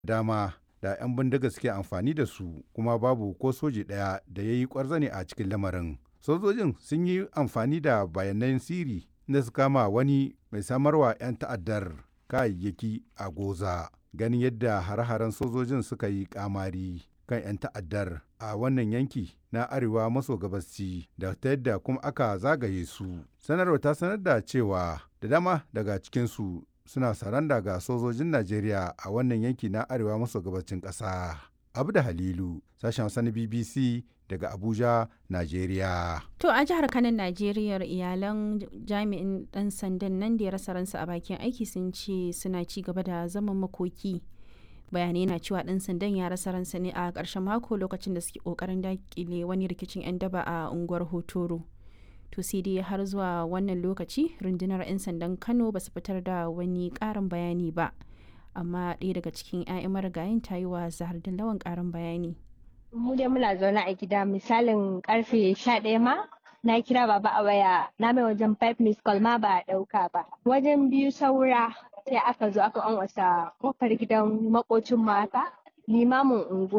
dama da 'yan bindiga suke amfani da su kuma babu ko soji ɗaya da ya yi ƙwarzane a cikin lamarin. Sojojin sun yi amfani da bayanan siri da su kama wani mai samarwa 'yan ta'addar kayayyaki a Goza. Ganin yadda hare-haren sojojin suka yi kamari kan 'yan ta'addar a wannan yanki na arewa maso gabasci da ta yadda kuma aka zagaye su. Sanarwa ta sanar da cewa da dama daga cikinsu suna saranda ga sojojin Najeriya a wannan yanki na arewa maso gabacin ƙasa. Abu da Halilu, sashen sani BBC daga Abuja, Najeriya. To a jihar Kanan Najeriya iyalan jami'in ɗan sandan nan da ya rasa ransa a bakin aiki sun ce suna ci gaba da zaman makoki. Bayanai na cewa ɗan sandan ya rasa ransa ne a ƙarshen mako lokacin da suke ƙoƙarin daƙile wani rikicin 'yan daba a unguwar Hotoro. To sai dai har zuwa wannan lokaci rundunar 'yan sandan Kano ba su fitar da wani ƙarin bayani ba. Amma ɗaya daga cikin 'ya'yan marigayin ta yi wa Zahar Lawan ƙarin bayani. mu dai muna zaune a gida misalin karfe sha ɗaya ma na kira baba a waya na mai wajen five miss call ma ba a ɗauka ba wajen biyu saura sai aka zo aka wasa kofar gidan makocin mata limamin unguwa